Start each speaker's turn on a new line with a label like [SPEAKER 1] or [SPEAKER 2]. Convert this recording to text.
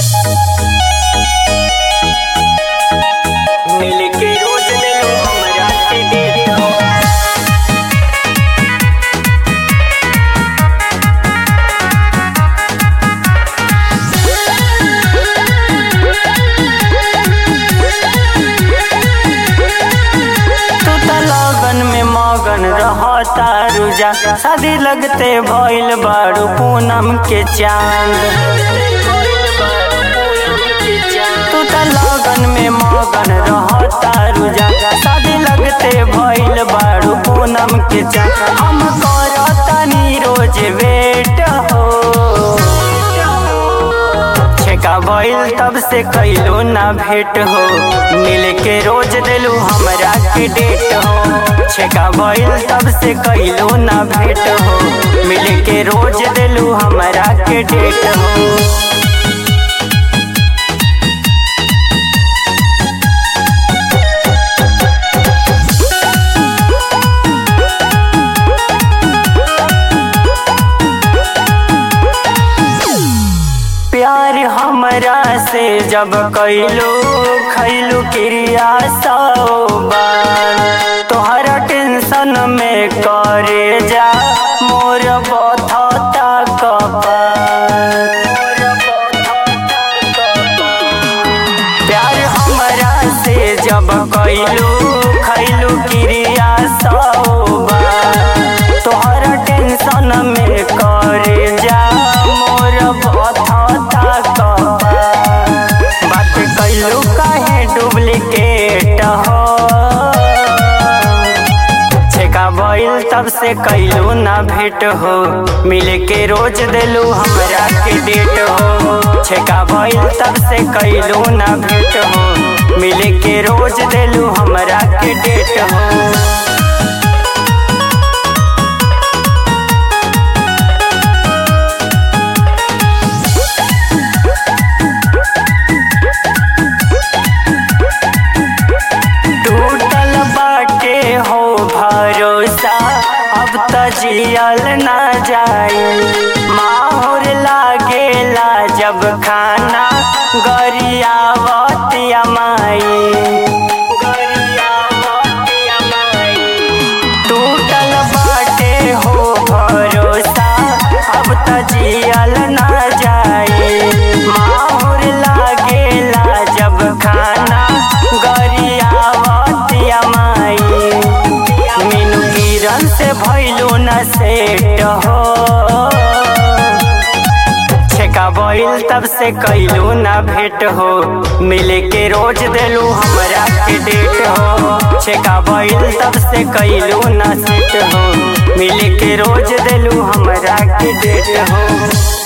[SPEAKER 1] मिल के रोज दिलो हमरा के डेट हो तू त लगन में मगन रहता रुजा शादी लगते भइल बारू पूनम के चांद तू त लगन में मगन रहता रुजा शादी लगते भइल बारू पूनम के चांद हम करतनी रोज वेट हो छेका भइल तब से कैलो ना भेंट हो मिल के रोज दिलू हमरा के डेट हो छेका भइल तब से कैलो ना भेंट हो मिल के रोज दिलू हमरा के डेट हो प्यार हमरा से जब कैलो खैलू क्रिया बार तोहरा टेंशन में करे जा मोर बधता कपार प्यार हमरा से जब कैलू खैलू क्रिया बार तोहरा टेंशन में करे जा मोर बधता कपार बात कैलू काहे डुप्लीकेट हो छेका भइल तब से कैलू ना भेंट हो मिल के रोज दिलू हमरा के डेट हो छेका भइल तब से कैलू ना भेंट हो मिल के रोज दिलू हमरा के डेट हो टूटल बाटे हो भरोसा अब त जियल ना जाई माहौर लागेला जब खाना गरियावत माई टूटल बाटे हो भरोसा अब त जियल ना जाई माहौर लागेला जब खाना गरियावत माई मीनू किरण से भइलो न सेट हो छेका भइल तब से कैलू ना भेंट हो मिल के रोज दिलू हमरा के डेट हो छेका भइल तब से कैलू ना सेट हो मिल के रोज दिलू हमरा के डेट हो